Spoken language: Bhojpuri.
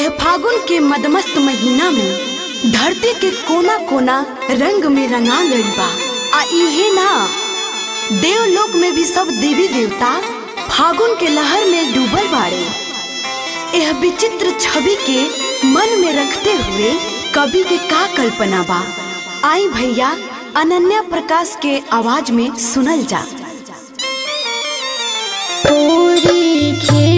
एह फागुन के मदमस्त महीना में धरती के कोना कोना रंग में रंगा गइल बा आ इहे ना देवलोक में भी सब देवी देवता फागुन के लहर में डूबल बाड़े यह विचित्र छवि के मन में रखते हुए कवि के का कल्पना बा आई भैया अनन्या प्रकाश के आवाज में सुनल जा पूरी खे